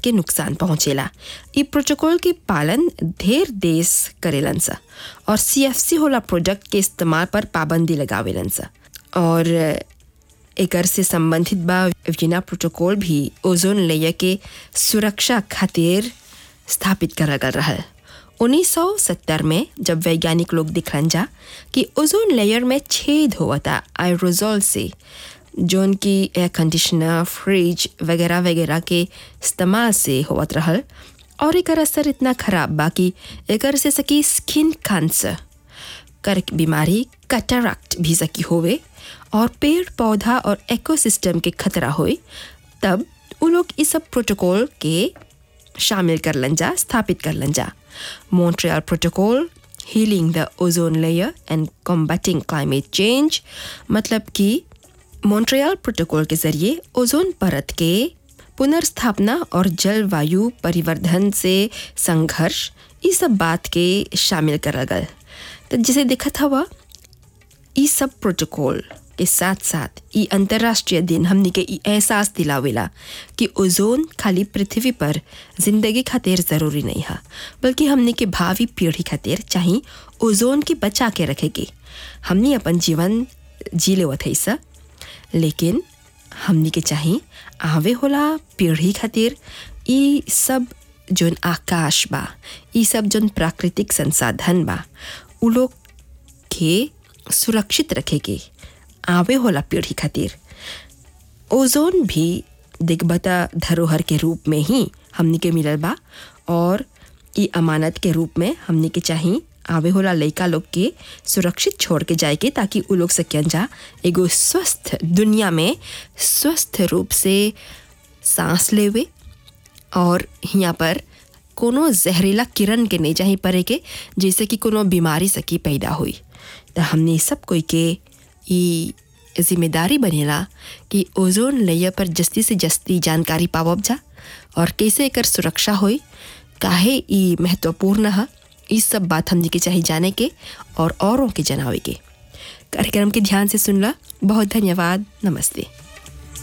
के नुकसान पहुंचेला इ प्रोटोकॉल के पालन ढेर देश करेलन सा और सीएफसी होला प्रोडक्ट के इस्तेमाल पर पाबंदी लगावेलन सा और एकर से संबंधित बा वियना प्रोटोकॉल भी ओजोन लेयर के सुरक्षा खातिर स्थापित करल गल रहल 1970 में जब वैज्ञानिक लोग दिखलन जा कि ओजोन लेयर में छेद होता आयरोजोल से जोन की एयर कंडीशनर फ्रिज वगैरह वगैरह के इस्तेमाल से होवत रहल और एकर असर इतना खराब बा कि एकर से सकी स्किन कैंसर कर बीमारी कैटरैक्ट भी सकी होवे और पेड़ पौधा और इकोसिस्टम के खतरा होए तब उ लोग इस सब प्रोटोकॉल के शामिल कर लन जा स्थापित कर लन जा Montreal protocol healing the ozone layer and combating climate change मतलब कि मॉन्ट्रियल प्रोटोकॉल के जरिए ओजोन परत के पुनर्स्थापना और जलवायु परिवर्तन से संघर्ष इस सब बात के शामिल करल गल तो जैसे दिखत हवा ई सब प्रोटोकॉल के साथ साथ ई अंतर्राष्ट्रीय दिन हमनी के ई एहसास दिलावेला कि ओजोन खाली पृथ्वी पर जिंदगी खातिर ज़रूरी नहीं है बल्कि हमनी के भावी पीढ़ी खातिर चाहे ओजोन के बचा के रखेगी हमनी अपन जीवन जी लेवत है सा लेकिन हमनी के चाहे आवे होला पीढ़ी खातिर ई सब जोन आकाश बा ई सब जोन प्राकृतिक संसाधन बा उ लोग के सुरक्षित रखेगी आवे होला पीढ़ी खातिर ओजोन भी दिग्बता धरोहर के रूप में ही हमनी के मिलल बा और ई अमानत के रूप में हमनी के चाही आवे होला लइका लोग के सुरक्षित छोड़ के जाए के ताकि उ लोग सकन जा एगो स्वस्थ दुनिया में स्वस्थ रूप से सांस लेवे और हियाँ पर कोनो जहरीला किरण के नहीं चाही पड़े के जैसे कि कोनो बीमारी सकी पैदा हुई तो हमने सब कोई के ई जिम्मेदारी बनेला कि ओजोन लेयर पर जस्ती से जस्ती जानकारी पावब जा और कैसे एकर सुरक्षा होई काहे ई महत्वपूर्ण है ई सब बात हमने के चाहे जाने के और औरों के जनावे के कार्यक्रम के ध्यान से सुनला बहुत धन्यवाद नमस्ते